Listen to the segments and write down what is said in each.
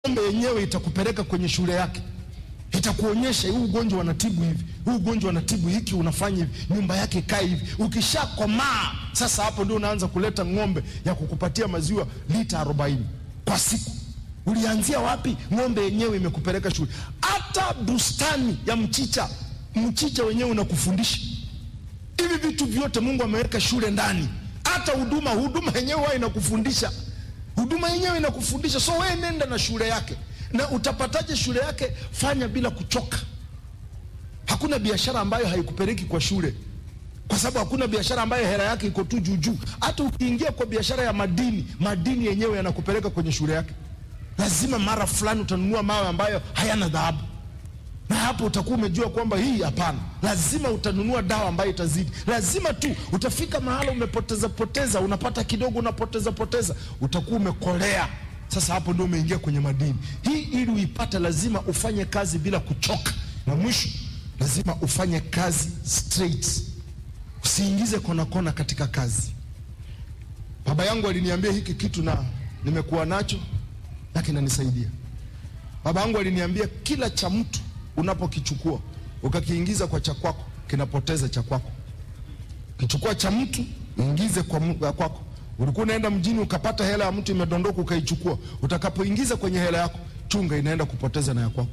ng'ombe yenyewe itakupeleka kwenye shule yake, itakuonyesha huu ugonjwa wanatibu hivi, huu ugonjwa wanatibu hiki, unafanya hivi, nyumba yake ikae hivi. Ukishakomaa sasa, hapo ndio unaanza kuleta ng'ombe ya kukupatia maziwa lita 40 kwa siku. Ulianzia wapi? Ng'ombe yenyewe imekupeleka shule. Hata bustani ya mchicha, mchicha wenyewe unakufundisha hivi vitu vyote. Mungu ameweka shule ndani. Hata huduma, huduma yenyewe huwa inakufundisha, huduma yenyewe inakufundisha. So wewe nenda na shule yake. Na utapataje shule yake? Fanya bila kuchoka. Hakuna biashara ambayo haikupeleki kwa shule, kwa sababu hakuna biashara ambayo hela yake iko tu juu juu. Hata ukiingia kwa biashara ya madini, madini yenyewe yanakupeleka kwenye shule yake. Lazima mara fulani utanunua mawe ambayo hayana dhahabu, na hapo utakuwa umejua kwamba hii hapana. Lazima utanunua dawa ambayo itazidi. Lazima tu utafika mahala umepoteza poteza, unapata kidogo, unapoteza poteza, utakuwa umekolea. Sasa hapo ndio umeingia kwenye madini. Hii ili uipate, lazima ufanye kazi bila kuchoka, na mwisho lazima ufanye kazi straight, usiingize kona kona katika kazi. Baba yangu aliniambia hiki kitu na nimekuwa nacho na kinanisaidia. Baba yangu aliniambia kila cha mtu unapokichukua ukakiingiza kwa cha kwako kinapoteza cha kwako. Kichukua cha mtu ingize kwa mu- ya kwako. Ulikuwa unaenda mjini ukapata hela ya mtu imedondoka ukaichukua, utakapoingiza kwenye hela yako, chunga inaenda kupoteza na ya kwako.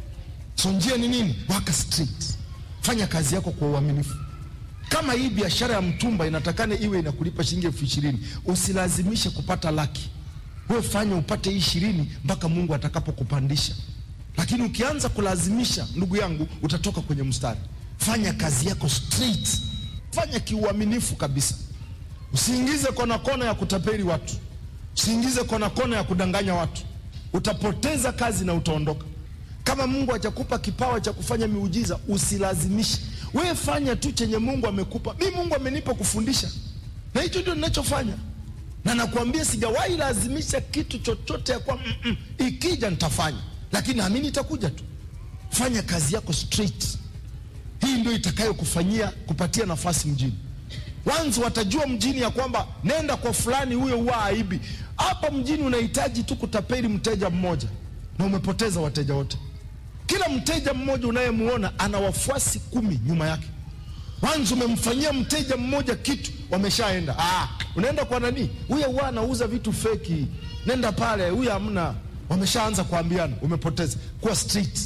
So njia ni nini? Waka straight, fanya kazi yako kwa uaminifu. Kama hii biashara ya mtumba inatakana iwe inakulipa shilingi elfu ishirini usilazimishe kupata laki. Wewe fanya upate hii ishirini mpaka Mungu atakapokupandisha. Lakini ukianza kulazimisha, ndugu yangu, utatoka kwenye mstari. Fanya kazi yako straight, fanya kiuaminifu kabisa. Usiingize kona kona ya kutapeli watu, usiingize kona kona ya kudanganya watu. Utapoteza kazi na utaondoka. Kama Mungu hajakupa kipawa cha kufanya miujiza, usilazimishe. Wewe fanya tu chenye Mungu amekupa. Mi Mungu amenipa kufundisha, na hicho ndio ninachofanya, na nakwambia sijawahi lazimisha kitu chochote ya kwa mm -mm. Ikija nitafanya, lakini naamini itakuja tu. Fanya kazi yako straight. Hii ndio itakayokufanyia kupatia nafasi mjini. Wanzi watajua mjini ya kwamba nenda kwa fulani, huyo huwa aibi. Hapa mjini unahitaji tu kutapeli mteja mmoja na umepoteza wateja wote. Kila mteja mmoja unayemuona ana wafuasi kumi nyuma yake. Wanzi umemfanyia mteja mmoja kitu, wameshaenda. Ah, unaenda kwa nani? Huyo huwa anauza vitu feki, nenda pale, huyo hamna. Wameshaanza kuambiana, umepoteza. Kuwa street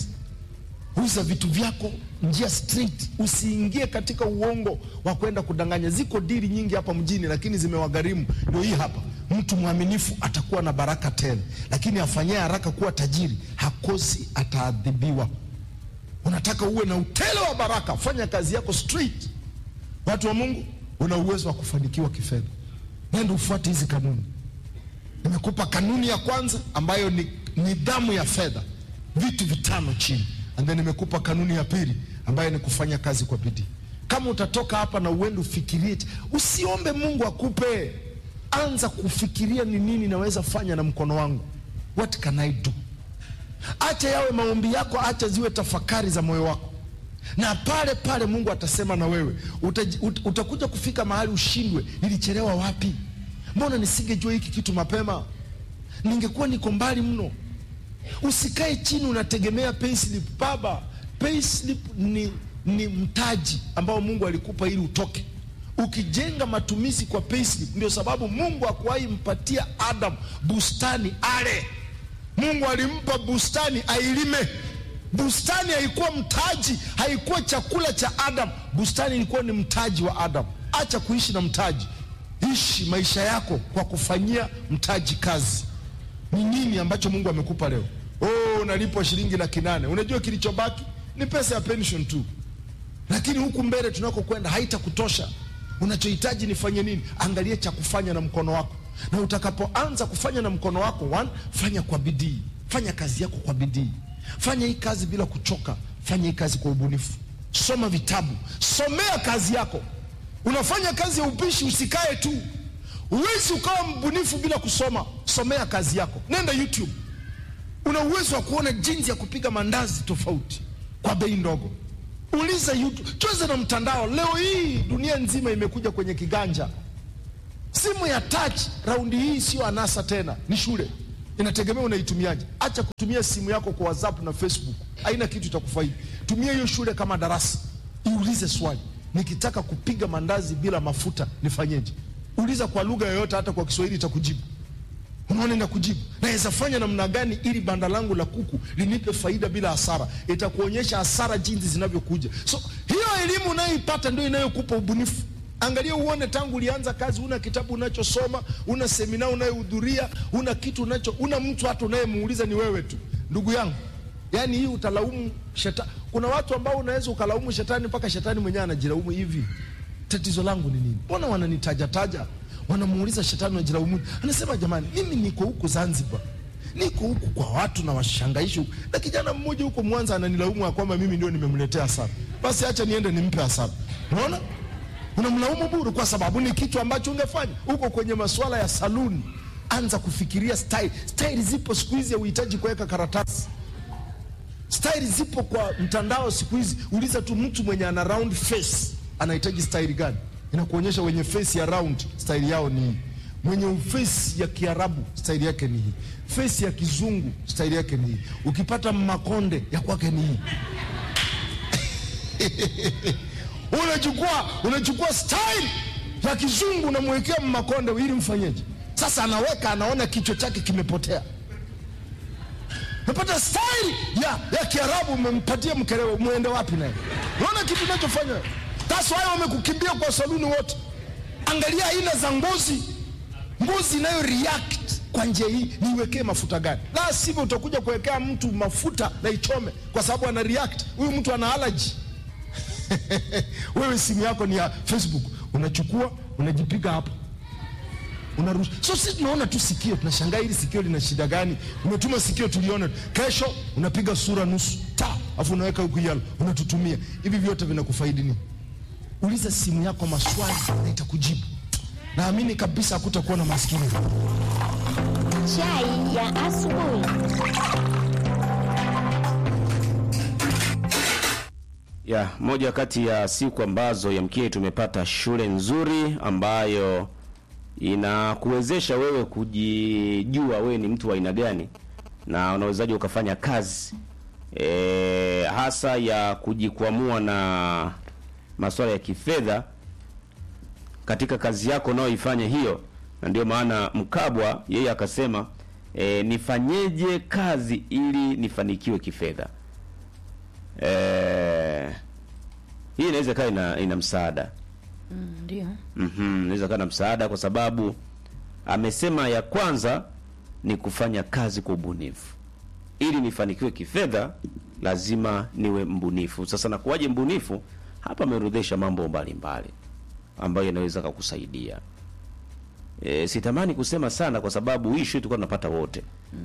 uza vitu vyako njia straight, usiingie katika uongo wa kwenda kudanganya. Ziko dili nyingi hapa mjini, lakini zimewagharimu. Ndio hii hapa. Mtu mwaminifu atakuwa na baraka tele, lakini afanyaye haraka kuwa tajiri hakosi, ataadhibiwa. Unataka uwe na utele wa baraka, fanya kazi yako straight. Watu wa Mungu, una uwezo wa kufanikiwa kifedha, nenda ufuate hizi kanuni. Nimekupa kanuni ya kwanza ambayo ni nidhamu ya fedha, vitu vitano chini and then nimekupa kanuni ya pili ambayo ni kufanya kazi kwa bidii. Kama utatoka hapa na uende ufikirie, usiombe Mungu akupe, anza kufikiria ni nini naweza fanya na mkono wangu, what can I do. Acha yawe maombi yako, acha ziwe tafakari za moyo wako, na pale pale Mungu atasema na wewe. Utaji, ut, utakuja kufika mahali ushindwe, nilichelewa wapi? Mbona nisingejua hiki kitu mapema? Ningekuwa niko mbali mno. Usikae chini unategemea payslip. Baba, payslip ni, ni mtaji ambao Mungu alikupa ili utoke. Ukijenga matumizi kwa payslip, ndio sababu Mungu hakuwahi mpatia Adam bustani ale. Mungu alimpa bustani ailime. Bustani haikuwa mtaji, haikuwa chakula cha Adam. Bustani ilikuwa ni mtaji wa Adam. Acha kuishi na mtaji, ishi maisha yako kwa kufanyia mtaji kazi. Ni nini ambacho Mungu amekupa leo? Oh, unalipwa shilingi laki nane. Unajua kilichobaki ni pesa ya pension tu, lakini huku mbele tunakokwenda haitakutosha. Unachohitaji nifanye nini? Angalia cha kufanya na mkono wako, na utakapoanza kufanya na mkono wako, one, fanya kwa bidii, fanya kazi yako kwa bidii, fanya hii kazi bila kuchoka, fanya hii kazi kwa ubunifu, soma vitabu, somea kazi yako. Unafanya kazi ya upishi, usikae tu Huwezi ukawa mbunifu bila kusoma. Somea kazi yako, nenda YouTube. Una uwezo wa kuona jinsi ya kupiga mandazi tofauti kwa bei ndogo. Uliza YouTube, cheza na mtandao. Leo hii dunia nzima imekuja kwenye kiganja. Simu ya touch raundi hii sio anasa tena, ni shule. inategemea unaitumiaje. Acha kutumia simu yako kwa WhatsApp na Facebook, haina kitu itakufaidi. Tumia hiyo shule kama darasa, iulize swali, nikitaka kupiga mandazi bila mafuta nifanyeje? Uliza kwa lugha yoyote, hata kwa Kiswahili itakujibu. Unaona, ina kujibu naweza fanya namna gani ili banda langu la kuku linipe faida bila hasara. Itakuonyesha hasara jinsi zinavyokuja. So hiyo elimu unayoipata ndio inayokupa ubunifu. Angalia uone, tangu ulianza kazi, una kitabu unachosoma, una semina unayohudhuria, una kitu unacho, una mtu hata unayemuuliza ni wewe tu, ndugu yangu. Yani hii utalaumu shetani. Kuna watu ambao unaweza ukalaumu shetani mpaka shetani mwenyewe anajilaumu hivi, tatizo langu ni nini? Mbona wananitajataja wanamuuliza shetani unajilaumu. Anasema jamani, mimi niko huku Zanzibar, niko huku kwa watu na washangaishi huku, na kijana mmoja huko Mwanza ananilaumu ya kwamba mimi ndio nimemletea hasara. Basi acha niende nimpe hasara. Unaona, unamlaumu bure kwa sababu ni kitu ambacho ungefanya. Uko kwenye masuala ya saluni, anza kufikiria style. Style zipo siku hizi, hauhitaji kuweka karatasi. Style zipo kwa mtandao siku hizi, uliza tu mtu mwenye ana round face anahitaji style gani inakuonyesha wenye face ya round style yao ni hii, mwenye face ya Kiarabu style yake ni hii, face ya Kizungu style yake ni hii, ukipata makonde ya kwake ni hii. unachukua unachukua style ya Kizungu unamwekea makonde ili mfanyeje? Sasa anaweka anaona kichwa chake kimepotea. Napata style ya, ya Kiarabu umempatia mkerewe, muende wapi naye? Unaona kitu unachofanya That's why wamekukimbia kwa saluni wote. Angalia aina za ngozi, ngozi inayo react kwa njia hii, niwekee mafuta gani? La sivyo utakuja kuwekea mtu mafuta na ichome, kwa sababu ana react. Huyu mtu ana allergy. Wewe simu yako ni ya Facebook, unachukua unajipiga hapo unarusha. So sisi tunaona tu sikio, tunashangaa hili sikio lina shida gani? Umetuma sikio tulione, kesho unapiga sura nusu ta, afu unaweka huku yalo, unatutumia hivi. Vyote vinakufaidi nini? Uliza simu yako maswali na itakujibu. Naamini kabisa hakutakuwa na maskini. Chai ya asubuhi. Ya, moja kati ya siku ambazo yamkini tumepata shule nzuri ambayo inakuwezesha wewe kujijua wewe ni mtu wa aina gani na unawezaje ukafanya kazi e, hasa ya kujikwamua na masuala ya kifedha katika kazi yako unayoifanya hiyo, na ndio maana Mkabwa yeye akasema e, nifanyeje kazi ili nifanikiwe kifedha. E, hii inaweza kaa ina, ina msaada Mm, Ndio. Mhm, inaweza kaa na msaada kwa sababu amesema ya kwanza ni kufanya kazi kwa ubunifu. Ili nifanikiwe kifedha lazima niwe mbunifu. Sasa nakuwaje mbunifu? Hapa ameorodhesha mambo mbalimbali ambayo yanaweza kukusaidia. E, sitamani kusema sana kwa sababu hii issue tulikuwa tunapata wote.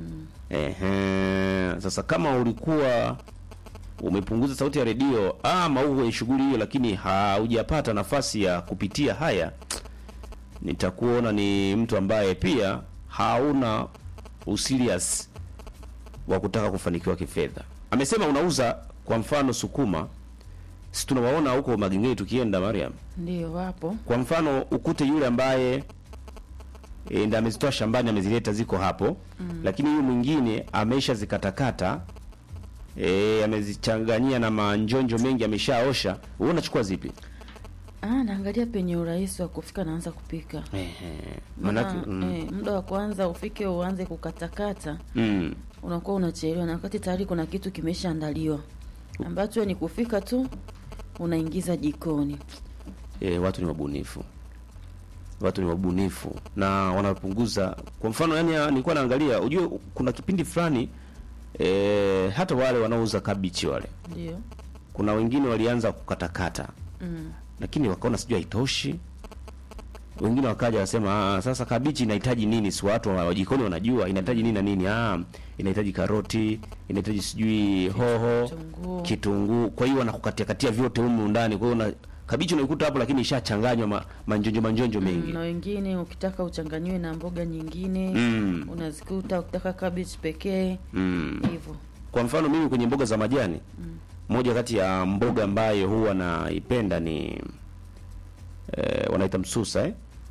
Ehe, sasa kama ulikuwa umepunguza sauti ya redio ama uwe shughuli hiyo, lakini haujapata nafasi ya kupitia haya, nitakuona ni mtu ambaye pia hauna userious wa kutaka kufanikiwa kifedha. Amesema unauza kwa mfano sukuma, si tunawaona huko magengeni tukienda, Mariam. Ndio wapo. Kwa mfano ukute yule ambaye e, ndiye amezitoa shambani amezileta ziko hapo mm. Lakini huyu mwingine ameisha zikatakata e, amezichanganyia na manjonjo mengi ameshaosha. Wewe unachukua zipi? Ah, naangalia penye urahisi wa kufika naanza kupika. Ehe, Maana manake mm, eh, muda wa kwanza ufike uanze kukatakata mm, unakuwa unachelewa, na wakati tayari kuna kitu kimeshaandaliwa ambacho ni kufika tu unaingiza jikoni. e, watu ni wabunifu, watu ni wabunifu na wanapunguza. Kwa mfano yani, nilikuwa naangalia, ujue kuna kipindi fulani e, hata wale wanaouza kabichi wale Ndio. kuna wengine walianza kukatakata Mm. lakini wakaona sijui haitoshi. Wengine wakaja wasema, ah, sasa kabichi inahitaji nini? Si watu wa jikoni wanajua inahitaji nini na nini. Ah, inahitaji karoti, inahitaji sijui hoho, Kitunguu. kitunguu. Kwa hiyo wanakukatia katia vyote humu ndani. Kwa hiyo na kabichi unaikuta hapo, lakini ishachanganywa ma, manjonjo manjonjo mengi. Na wengine ukitaka uchanganyiwe na mboga nyingine Mm. unazikuta, ukitaka cabbage pekee Mm. hivyo. Kwa mfano mimi kwenye mboga za majani moja kati ya mboga ambayo huwa naipenda ni eh, wanaita msusa eh?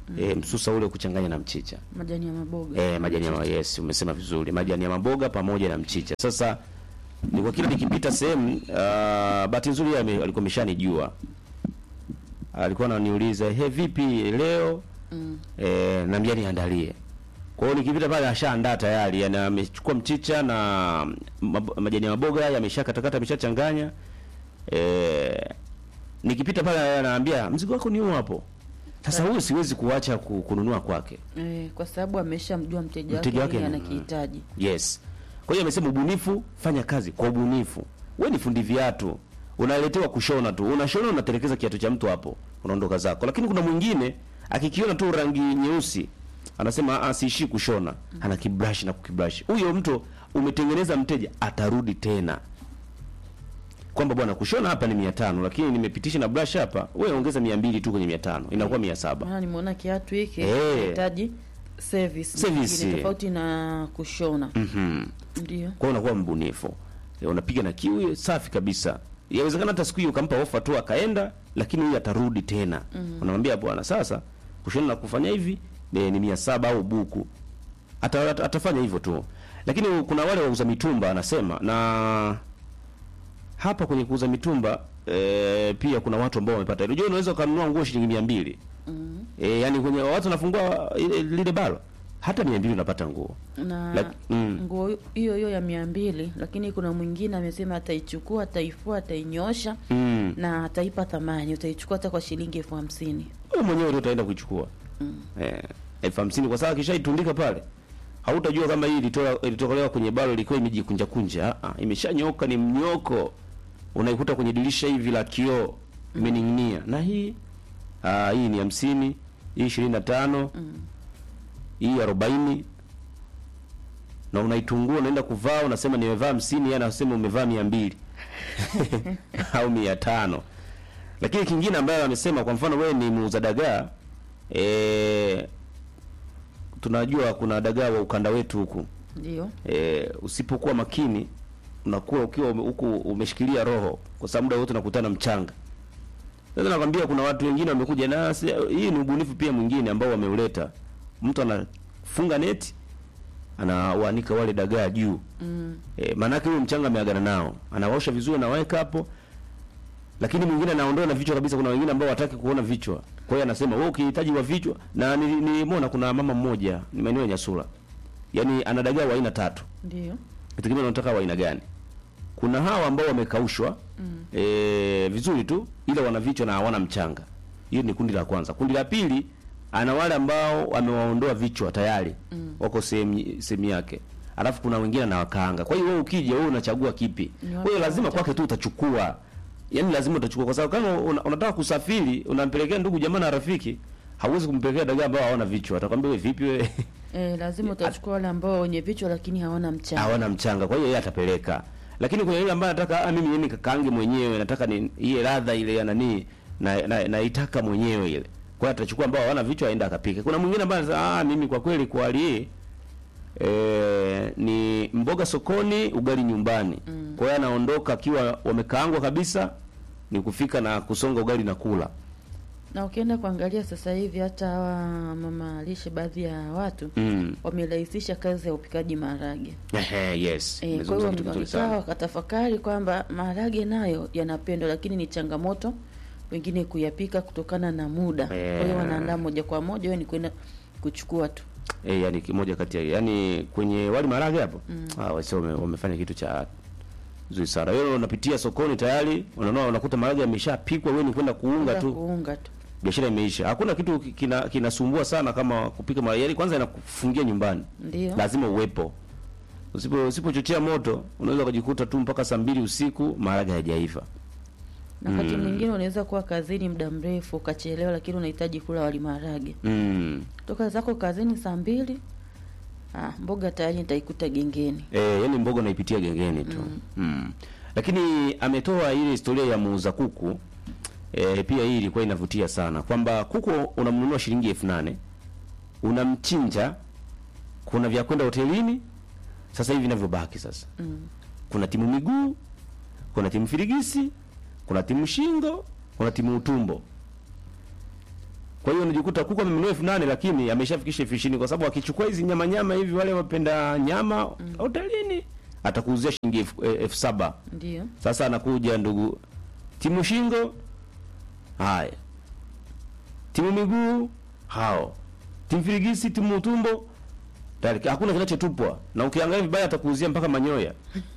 e, msusa ule kuchanganya na mchicha majani ya maboga e, majani ya yes, umesema vizuri, majani ya maboga pamoja na mchicha. Sasa ni kwa kila nikipita sehemu uh, bahati nzuri yeye ame- alikuwa ameshanijua, alikuwa ananiuliza he, vipi leo mm. e, naambia niandalie. Kwa hiyo nikipita pale ashaandaa tayari, yani amechukua mchicha na mab- majani ya maboga haya ameshakatakata, ameshachanganya. E, nikipita pale anaambia mzigo wako ni huu hapo. Sasa huyu siwezi kuacha ku- kununua kwake. eh, kwa sababu ameshamjua mteja Mteja wake wake nini ni- anakihitaji Yes. Kwa hiyo amesema ubunifu, fanya kazi kwa ubunifu. Wewe ni fundi viatu, unaletewa kushona tu, unashona unatelekeza kiatu cha mtu hapo, unaondoka zako. Lakini kuna mwingine akikiona tu rangi nyeusi anasema ah, siishi kushona, ana kibrush na kukibrush. Huyo mtu umetengeneza mteja atarudi tena kwamba bwana kushona hapa ni mia tano lakini nimepitisha na brush hapa, wewe ongeza mia mbili tu kwenye mia tano inakuwa mia saba maana nimeona kiatu hiki Eh. kinahitaji service Service. nyingine tofauti na kushona Mhm. ndio kwa hiyo unakuwa mbunifu E, unapiga na kiu safi kabisa yawezekana hata siku hiyo ukampa ofa tu akaenda lakini huyu atarudi tena mm. unamwambia bwana sasa kushona na kufanya hivi e, ni mia saba au buku Ata, ata, atafanya hivyo tu lakini kuna wale wauza mitumba anasema na hapa kwenye kuuza mitumba e, pia kuna watu ambao wamepata unajua unaweza ukanunua nguo shilingi mia mbili mm. e, yani kwenye watu wanafungua ile- lile balo hata mia mbili unapata nguo na Lak- mm. nguo hiyo hiyo ya mia mbili lakini kuna mwingine amesema ataichukua ataifua atainyosha mm. na ataipa thamani utaichukua hata kwa shilingi elfu hamsini wewe mwenyewe ndio utaenda kuichukua Mm. eh, elfu hamsini kwa sababu kishaitundika pale hautajua kama hii ilitoa ilitokolewa kwenye balo ilikuwa imejikunja kunja ah, ah, imeshanyoka ni mnyoko unaikuta kwenye dirisha hivi la kioo imening'inia na hii ah, hii ni hamsini hii ishirini na tano hii arobaini na unaitungua unaenda kuvaa unasema nimevaa hamsini yeye anasema umevaa mia mbili au mia tano lakini kingine ambayo amesema kwa mfano wewe ni muuza dagaa e, tunajua kuna dagaa wa ukanda wetu huku ndio e, usipokuwa makini unakuwa ukiwa ume- huku umeshikilia roho kwa sababu muda wote unakutana mchanga sasa nakwambia kuna watu wengine wamekuja na si- hii ni ubunifu pia mwingine ambao wameuleta mtu anafunga neti anawaanika wale dagaa juu mm. E, maanake huyo mchanga ameagana nao, anawaosha vizuri, anaweka hapo, lakini mwingine anaondoa na vichwa kabisa. Kuna wengine ambao wataki kuona vichwa, kwa hiyo anasema wewe ukihitaji wa vichwa. Na nili- nilimwona kuna mama mmoja ni maeneo ya Nyasura, yaani ana dagaa wa aina tatu, ndio itegemea unataka wa aina gani. Kuna hawa ambao wamekaushwa mm. e, vizuri tu, ila wana vichwa na hawana mchanga. Hiyo ni kundi la kwanza. Kundi la pili ana wale ambao amewaondoa vichwa tayari mm. wako sehemu sehemu yake, alafu kuna wengine anawakaanga. Kwa hiyo wewe ukija, wewe unachagua kipi? Ni Kwa watu hiyo lazima watatu. kwake tu utachukua, yaani lazima utachukua, kwa sababu kama una, unataka kusafiri unampelekea ndugu jamaa na rafiki, hauwezi kumpelekea dagaa ambao hawana vichwa, atakwambia wewe vipi wewe e, lazima utachukua wale ambao wenye vichwa lakini hawana mchanga hawana mchanga, kwa hiyo yeye atapeleka. Lakini kuna yule ambaye anataka ah, mimi yeye kakaange mwenyewe, nataka ni ile ladha ile ya nani na na, naitaka mwenyewe ile. Kwa hiyo atachukua ambao hawana vichwa aenda akapike. Kuna mwingine ambaye anasema ah, mimi kwa kweli kwa hali hii eh, ni mboga sokoni, ugali nyumbani. Mm. Kwa hiyo anaondoka akiwa wamekaangwa kabisa, ni kufika na kusonga ugali na kula. na ukienda kuangalia sasa hivi hata hawa mama lishe baadhi ya watu Mm. wamerahisisha kazi ya upikaji maharage Ehe, yes. e, kwa Umezungumza hiyo kitu kizuri wamekaa sana. wakatafakari kwamba maharage nayo yanapendwa lakini ni changamoto wengine kuyapika kutokana na muda kwa hiyo Eh. wanaandaa moja kwa moja wewe ni kwenda kuchukua tu Eh, yani kimoja kati ya yani kwenye wali maharage hapo. Mm. Ah, wase wame, wamefanya kitu cha nzuri sana. Wewe unapitia sokoni tayari, unaona unakuta maharage yameshapikwa, wewe ni kwenda kuunga Kwenda tu. kuunga tu Biashara imeisha. Hakuna kitu kina kinasumbua sana kama kupika maharage. Yaani kwanza inakufungia nyumbani. ndio Lazima uwepo. Usipo usipochochea moto, unaweza kujikuta tu mpaka saa mbili usiku maharage hayajaiva. na wakati mwingine unaweza kuwa kazini muda mrefu ukachelewa lakini unahitaji kula wali maharage Mm. toka zako kazini saa mbili ah, mboga tayari nitaikuta gengeni Eh, yani mboga unaipitia gengeni tu. Mm. Lakini ametoa ile historia ya muuza kuku. Eh, pia hii ilikuwa inavutia sana kwamba kuku unamnunua shilingi elfu nane unamchinja, kuna vya kwenda hotelini. Sasa hivi vinavyobaki sasa, mm. kuna timu miguu, kuna timu firigisi, kuna timu shingo, kuna timu utumbo. Kwa Kwa hiyo unajikuta kuku amenunua elfu nane lakini ameshafikisha elfu ishirini kwa sababu akichukua hizi nyama nyama hivi wale wapenda nyama hotelini atakuuzia shilingi elfu eh, elfu saba. Ndio. Sasa anakuja ndugu timu shingo, haya timu miguu, hao timu firigisi, timu utumbo, tayari hakuna kinachotupwa, na ukiangalia vibaya atakuuzia mpaka manyoya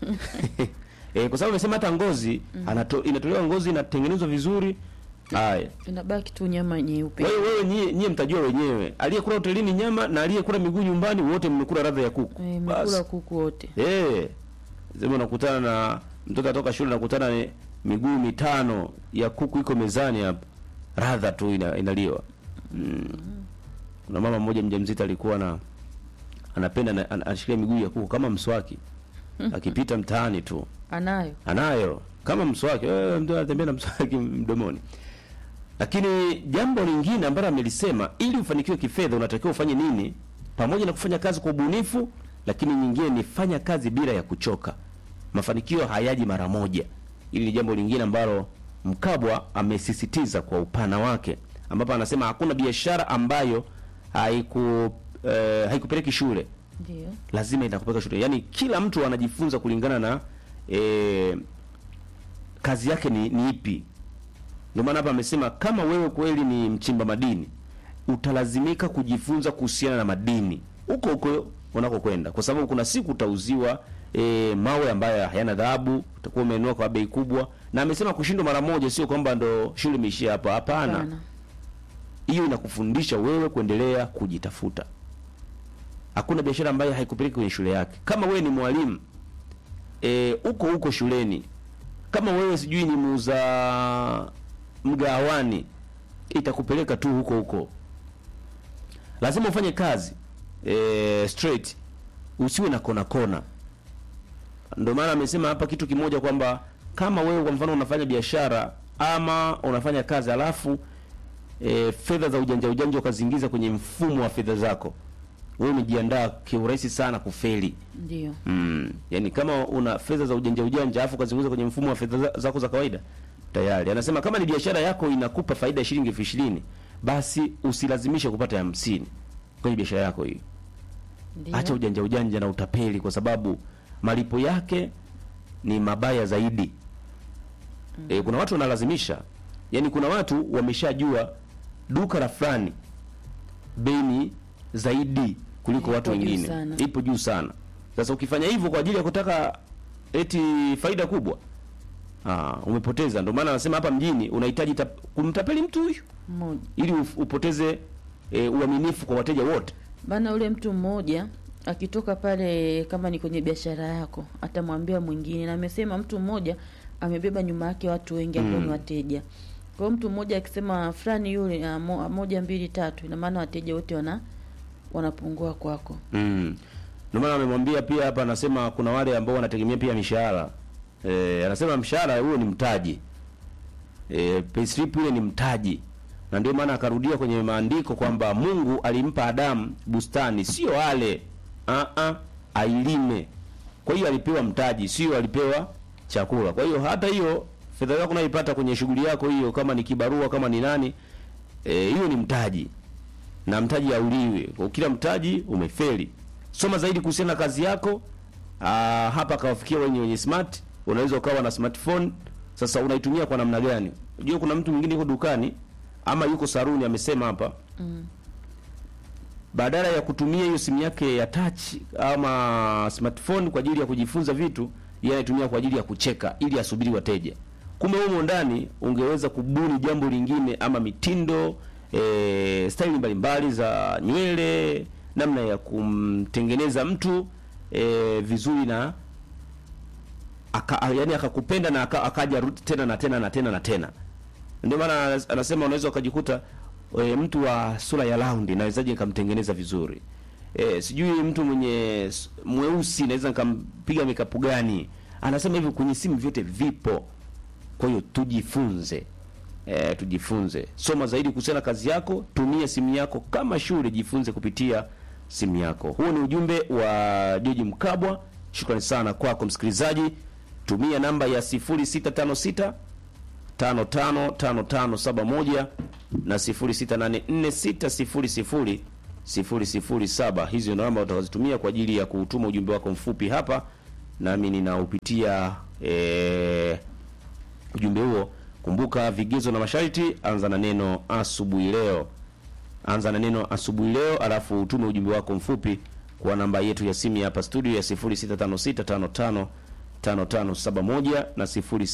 eh, kwa sababu amesema hata ngozi anato, inatolewa ngozi inatengenezwa vizuri. Haya, Inabaki tu nyama nyeupe. wewe wewe nyie, nyie mtajua wenyewe, aliyekula hotelini nyama na aliyekula miguu nyumbani, wote mmekula radha ya kuku. Eh, Basi. Mekula kuku wote. Eh. Sema unakutana na mtoto atoka shule nakutana na miguu mitano ya kuku iko mezani hapa. Radha tu ina, inaliwa. Mm. Kuna mama mmoja mjamzito alikuwa na anapenda na, an, anashikia miguu ya kuku kama mswaki. Akipita mtaani tu. Anayo. Anayo kama mswaki. Eh, mtu anatembea na mswaki mdomoni. Lakini jambo lingine ambalo amelisema ili ufanikiwe kifedha unatakiwa ufanye nini? Pamoja na kufanya kazi kwa ubunifu, lakini nyingine ni fanya kazi bila ya kuchoka. Mafanikio hayaji mara moja. Hili ni jambo lingine ambalo Mkabwa amesisitiza kwa upana wake, ambapo anasema hakuna biashara ambayo haiku eh, haikupeleki shule Ndio. lazima itakupeleka shule. Yaani kila mtu anajifunza kulingana na eh, kazi yake ni, ni ipi. Ndio maana hapa amesema kama wewe kweli ni mchimba madini, utalazimika kujifunza kuhusiana na madini huko huko unakokwenda, kwa sababu kuna siku utauziwa e, mawe ambayo hayana dhahabu, utakuwa umenunua kwa bei kubwa. Na amesema kushindwa mara moja sio kwamba ndo shule imeishia hapa, hapana. Hapana. Hiyo inakufundisha wewe kuendelea kujitafuta. Hakuna biashara ambayo haikupeleki kwenye shule yake. Kama wewe ni mwalimu eh, uko huko shuleni, kama wewe sijui ni muuza mgawani, itakupeleka tu huko huko. Lazima ufanye kazi eh, straight, usiwe na kona kona. Ndio maana amesema hapa kitu kimoja kwamba kama wewe kwa mfano unafanya biashara ama unafanya kazi alafu e, fedha za ujanja ujanja ukaziingiza kwenye mfumo wa fedha zako, wewe umejiandaa kiurahisi sana kufeli. Ndio. Mm. Yaani kama una fedha za ujanja ujanja afu ukaziingiza kwenye mfumo wa fedha za- zako za kawaida tayari. Anasema kama ni biashara yako inakupa faida ya shilingi elfu ishirini basi usilazimishe kupata ya hamsini kwenye biashara yako hiyo. Ndio. Acha ujanja ujanja na utapeli, kwa sababu malipo yake ni mabaya zaidi. E, kuna watu wanalazimisha, yaani kuna watu wameshajua duka la fulani bei ni zaidi kuliko Ipo watu juu wengine, sana. ipo juu sana. Sasa ukifanya hivyo kwa ajili ya kutaka eti faida kubwa, aa, umepoteza. Ndio maana anasema hapa mjini unahitaji tap- kumtapeli mtu huyu Mmoja. ili uf- upoteze e, uaminifu kwa wateja wote. Bana ule mtu mmoja akitoka pale, kama ni kwenye biashara yako, atamwambia mwingine, na amesema mtu mmoja amebeba nyuma yake watu wengi ambao ni wateja. Kwa hiyo mtu mmoja akisema fulani yule ah, mo- moja mbili tatu, ina maana wateja wote wana wanapungua kwako. Mm. Ndio maana amemwambia pia hapa, anasema kuna wale ambao wanategemea pia mishahara. Eh, anasema mshahara huo ni mtaji. Eh, payslip ile ni mtaji. Na ndio maana akarudia kwenye maandiko kwamba Mungu alimpa Adamu bustani, sio ale. Ah ah, ailime. Kwa hiyo alipewa mtaji, sio alipewa chakula. Kwa hiyo hata hiyo fedha yako unayoipata kwenye shughuli yako hiyo, kama ni kibarua, kama ni nani, eh, hiyo ni mtaji na mtaji hauliwi. Kwa kila mtaji umefeli. Soma zaidi kuhusiana na kazi yako. Aa, hapa kawafikia wenye wenye smart, unaweza ukawa na smartphone. Sasa unaitumia kwa namna gani? Unajua kuna mtu mwingine yuko dukani ama yuko saruni amesema hapa. Badala ya kutumia hiyo simu yake ya touch ama smartphone kwa ajili ya kujifunza vitu, yeye anaitumia kwa ajili ya kucheka ili asubiri wateja. Kumbe humo ndani ungeweza kubuni jambo lingine ama mitindo e, staili mbalimbali za nywele, namna ya kumtengeneza mtu e, vizuri na aka, yani akakupenda na aka, akaja rudi tena na tena na tena na tena. Ndio maana anas- anasema unaweza ukajikuta e, mtu wa sura ya laundi nawezaje nikamtengeneza vizuri e, sijui mtu mwenye s- mweusi naweza nikampiga mikapu gani. Anasema hivi kwenye simu vyote vipo. Kwa hiyo tujifunze, e, tujifunze, soma zaidi kuhusiana na kazi yako, tumia simu yako kama shule, jifunze kupitia simu yako. Huo ni ujumbe wa George Mkabwa. Shukrani sana kwako msikilizaji. Tumia namba ya 0656 555571 na 0684600007. Hizi ndio namba utakazotumia kwa ajili ya kutuma ujumbe wako mfupi hapa, nami ninaupitia eh, ujumbe huo. Kumbuka vigezo na masharti, anza na neno asubuhi leo anza na neno asubuhi leo, alafu utume ujumbe wako mfupi kwa namba yetu ya simu ya hapa studio ya 0656555571 na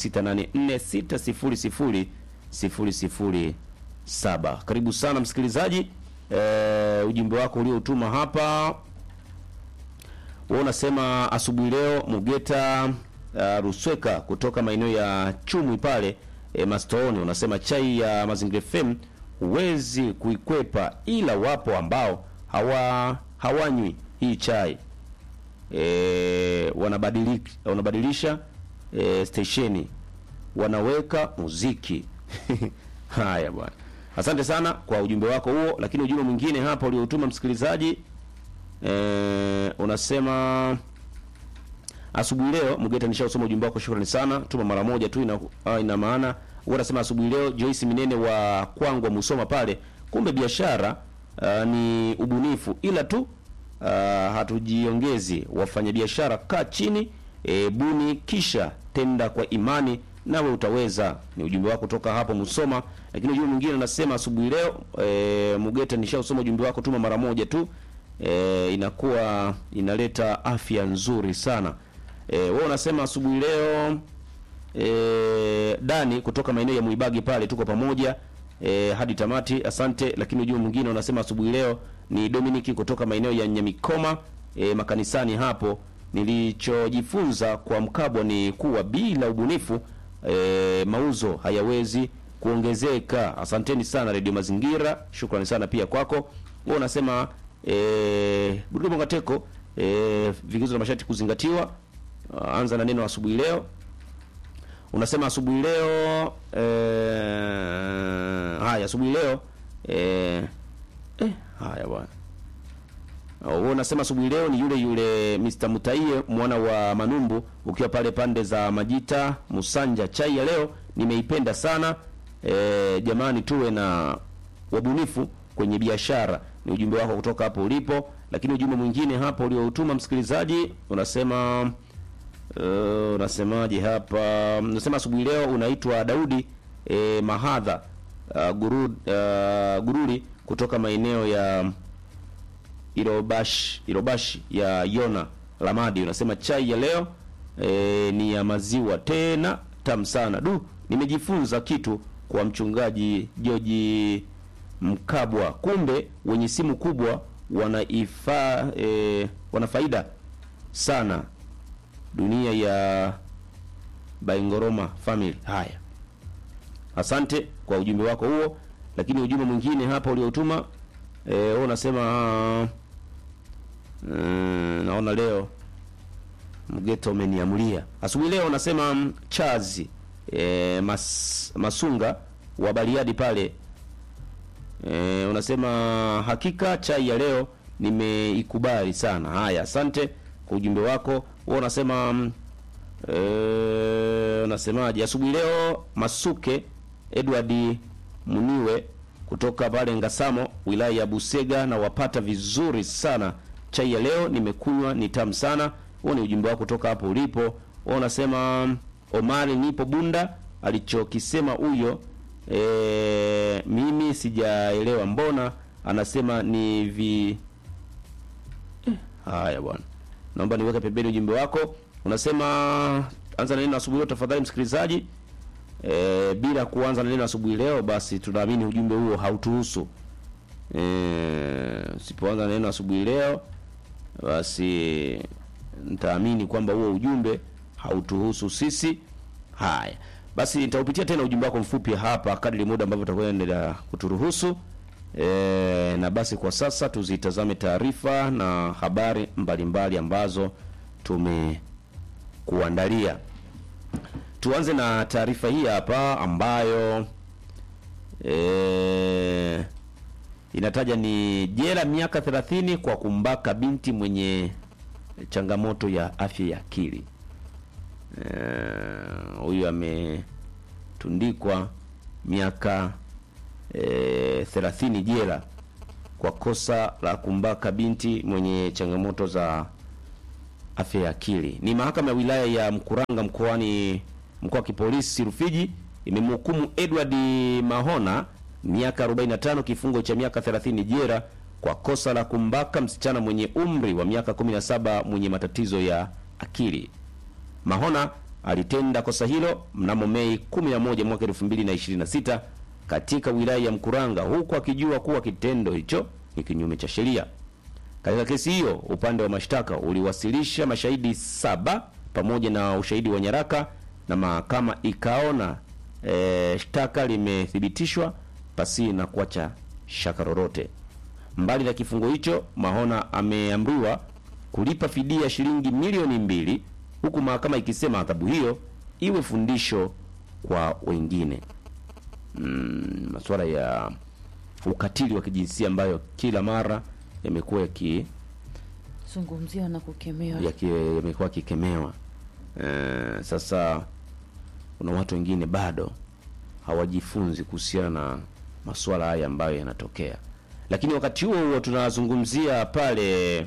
0684600007. Karibu sana msikilizaji. E, ujumbe wako ulioutuma hapa wewe unasema asubuhi leo Mugeta uh, Rusweka kutoka maeneo ya Chumwi pale e, Mastooni unasema chai ya Mazingira FM huwezi kuikwepa, ila wapo ambao hawa hawanywi hii chai e, wanabadilisha wanabadilisha e, stesheni wanaweka muziki haya bwana, asante sana kwa ujumbe wako huo. Lakini ujumbe mwingine hapa uliotuma msikilizaji e, unasema asubuhi leo Mgeta, nishausoma ujumbe wako, shukrani sana. Tuma mara moja tu, ina, ah, ina maana unasema asubuhi leo Joyce Minene wa Kwangwa Musoma pale, kumbe biashara ah, ni ubunifu, ila tu ah, hatujiongezi. Wafanyabiashara, kaa chini e, buni kisha tenda kwa imani, nawe utaweza. Ni ujumbe wako kutoka hapo Musoma. Lakini ujumbe mwingine unasema asubuhi leo e, Mugeta, nishausoma ujumbe wako, tuma mara moja tu e, inakuwa inaleta afya nzuri sana. E, wewe unasema asubuhi leo e, Dani kutoka maeneo ya Muibagi pale, tuko pamoja e, hadi tamati, asante. Lakini ujumbe mwingine unasema asubuhi leo ni Dominic kutoka maeneo ya Nyamikoma e, makanisani hapo. Nilichojifunza kwa Mkabwa ni kuwa bila ubunifu e, mauzo hayawezi kuongezeka. Asanteni sana Radio Mazingira, shukrani sana pia kwako. Wewe unasema eh Burudi Mongateko eh vigezo na masharti kuzingatiwa. Uh, anza na neno asubuhi leo. Unasema asubuhi leo eh haya asubuhi leo eh eh haya bwana. Wewe unasema asubuhi leo ni yule yule Mr. Mutaie mwana wa Manumbu ukiwa pale pande za Majita Musanja. Chai ya leo nimeipenda sana. E, jamani tuwe na wabunifu kwenye biashara. Ni ujumbe wako kutoka hapo ulipo. Lakini ujumbe mwingine hapo ulioutuma msikilizaji unasema uh, unasemaje hapa? Unasema asubuhi leo unaitwa Daudi e, Mahadha uh, guru, uh, Gururi kutoka maeneo ya Irobashi, Irobashi ya Yona Lamadi. Unasema chai ya leo e, ni ya maziwa tena tamu sana. Du, nimejifunza kitu kwa mchungaji Joji Mkabwa. Kumbe wenye simu kubwa wanaifa e, wana faida sana dunia ya Baingoroma family. Haya, asante kwa ujumbe wako huo. Lakini ujumbe mwingine hapa uliotuma e, wewe unasema mm, naona leo mgeto umeniamulia asubuhi leo. Unasema mm, chazi e, mas, masunga wa Bariadi pale e, unasema hakika chai ya leo nimeikubali sana. Haya, asante kwa ujumbe wako. Wewe unasema mm, e, unasemaje asubuhi leo Masuke Edward Muniwe kutoka pale Ngasamo wilaya ya Busega na wapata vizuri sana. Chai ya leo nimekunywa ni tamu sana. Huo ni ujumbe wako kutoka hapo ulipo. Wewe unasema Omari nipo Bunda, alichokisema huyo e, mimi sijaelewa, mbona anasema ni vi eh, haya bwana, naomba niweke pembeni ujumbe wako. Unasema anza na neno asubuhi leo tafadhali, msikilizaji. E, bila kuanza na neno asubuhi leo, basi tunaamini ujumbe huo hautuhusu. E, usipoanza na neno asubuhi leo, basi nitaamini kwamba huo ujumbe hautuhusu sisi. Haya basi, nitaupitia tena ujumbe wako mfupi hapa kadri muda ambavyo utakwenda kuturuhusu. E, na basi kwa sasa tuzitazame taarifa na habari mbalimbali mbali ambazo tumekuandalia. Tuanze na taarifa hii hapa ambayo e, inataja ni jela miaka 30 kwa kumbaka binti mwenye changamoto ya afya ya akili. Huyu e, ametundikwa miaka e, 30 jela kwa kosa la kumbaka binti mwenye changamoto za afya ya akili. Ni mahakama ya wilaya ya Mkuranga mkoani mkoa wa kipolisi Rufiji imemhukumu Edward Mahona miaka 45 kifungo cha miaka 30 jela kwa kosa la kumbaka msichana mwenye umri wa miaka 17 mwenye matatizo ya akili. Mahona alitenda kosa hilo mnamo Mei 11 mwaka 2026 katika wilaya ya Mkuranga huku akijua kuwa kitendo hicho ni kinyume cha sheria. Katika kesi hiyo, upande wa mashtaka uliwasilisha mashahidi saba pamoja na ushahidi wa nyaraka na mahakama ikaona e, shtaka limethibitishwa pasi na kuacha shaka lolote. Mbali na kifungo hicho, Mahona ameamriwa kulipa fidia shilingi milioni mbili huku mahakama ikisema adhabu hiyo iwe fundisho kwa wengine. Mm, masuala ya ukatili wa kijinsia ambayo kila mara yamekuwa yaki zungumziwa na kukemewa yaki- yamekuwa yakikemewa. E, sasa kuna watu wengine bado hawajifunzi kuhusiana na masuala haya ambayo yanatokea, lakini wakati huo huo tunazungumzia pale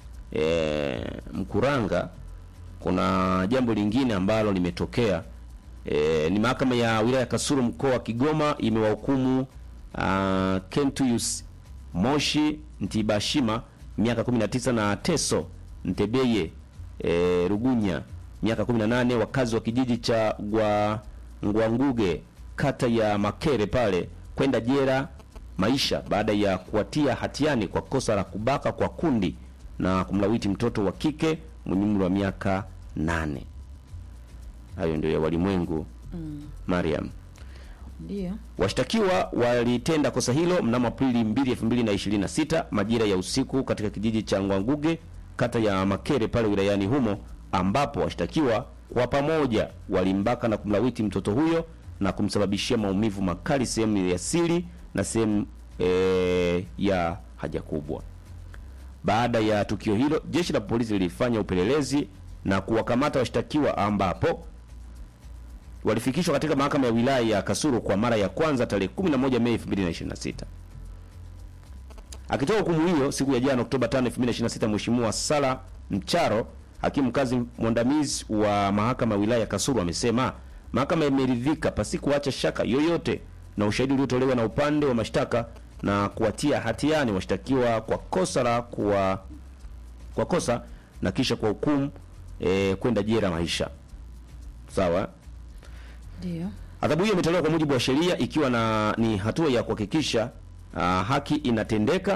e, Mkuranga kuna jambo lingine ambalo limetokea. E, ni mahakama ya wilaya ya Kasulu mkoa wa Kigoma imewahukumu uh, Kentuyus Moshi Ntibashima miaka 19 na Teso Ntebeye e, Rugunya miaka 18 wakazi wa kijiji cha Gwa Ngwanguge kata ya Makere pale kwenda jela maisha baada ya kuwatia hatiani kwa kosa la kubaka kwa kundi na kumlawiti mtoto wa kike mwenye umri wa miaka nane. Hayo ndio ya walimwengu Mariam. ndio Washtakiwa walitenda kosa hilo mnamo Aprili 2, 2026 majira ya usiku katika kijiji cha Ngwanguge kata ya Makere pale wilayani humo, ambapo washtakiwa kwa pamoja walimbaka na kumlawiti mtoto huyo na kumsababishia maumivu makali sehemu ya siri na sehemu e, ya haja kubwa. Baada ya tukio hilo, jeshi la polisi lilifanya upelelezi na kuwakamata washtakiwa ambapo walifikishwa katika mahakama ya wilaya ya Kasulu kwa mara ya kwanza tarehe 11 Mei 2026. Akitoa hukumu hiyo siku ya jana Oktoba 5, 2026, Mheshimiwa Sala Mcharo, hakimu mkazi mwandamizi wa mahakama ya wilaya ya Kasulu, amesema mahakama imeridhika pasi kuacha shaka yoyote na ushahidi uliotolewa na upande wa mashtaka na kuwatia hatiani washtakiwa kwa kosa la kuwa kwa kosa na kisha kwa hukumu e, kwenda jela maisha. Sawa? ndio Adhabu hiyo imetolewa kwa mujibu wa sheria ikiwa na ni hatua ya kuhakikisha uh, haki inatendeka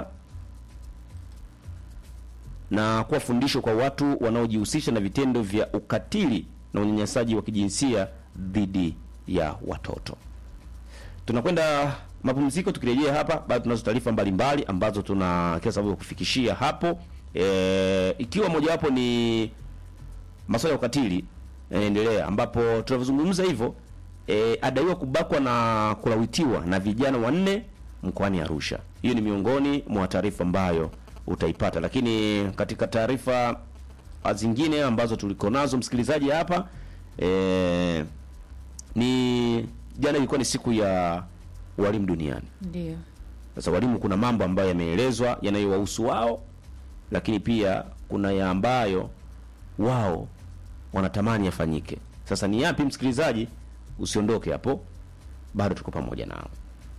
na kuwa fundisho kwa watu wanaojihusisha na vitendo vya ukatili na unyanyasaji wa kijinsia dhidi ya watoto. Tunakwenda mapumziko, tukirejea hapa bado tunazo taarifa mbalimbali ambazo tuna kila sababu ya kufikishia hapo e, ikiwa mojawapo ni masuala ya ukatili yanaendelea, ambapo tunavyozungumza hivyo e, adaiwa kubakwa na kulawitiwa na vijana wanne mkoani Arusha. Hiyo ni miongoni mwa taarifa ambayo utaipata, lakini katika taarifa zingine ambazo tuliko nazo msikilizaji hapa e, ni jana ilikuwa ni siku ya walimu duniani. ndio Sasa walimu, kuna mambo ambayo yameelezwa yanayowahusu wao, lakini pia kuna ya ambayo wao wanatamani yafanyike. Sasa ni yapi, msikilizaji? Usiondoke hapo, bado tuko pamoja nao.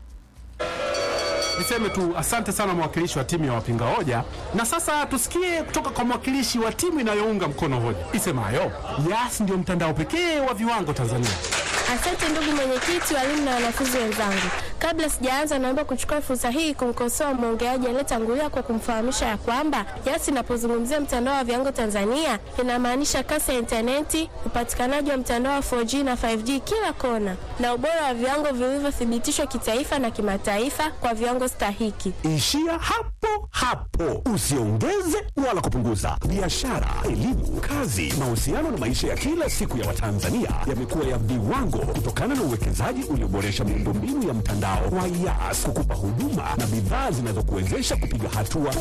Niseme tu asante sana mwakilishi wa timu ya wapinga hoja, na sasa tusikie kutoka kwa mwakilishi wa timu inayounga mkono hoja isemayo Yas ndio mtandao pekee wa viwango Tanzania. Asante ndugu mwenyekiti, walimu na wanafunzi wenzangu. Kabla sijaanza, naomba kuchukua fursa hii kumkosoa mwongeaji aliyetangulia kwa kumfahamisha ya kwamba Yas inapozungumzia mtandao wa viwango Tanzania inamaanisha kasi ya intaneti, upatikanaji wa mtandao wa 4G na 5G kila kona, na ubora wa viwango vilivyothibitishwa kitaifa na kimataifa kwa viwango stahiki. Ishia hapo hapo, usiongeze wala kupunguza. Biashara, elimu, kazi, mahusiano na maisha ya kila siku ya Watanzania yamekuwa ya viwango kutokana na uwekezaji ulioboresha miundombinu ya mtandao wa Yas kukupa huduma na bidhaa zinazokuwezesha kupiga hatua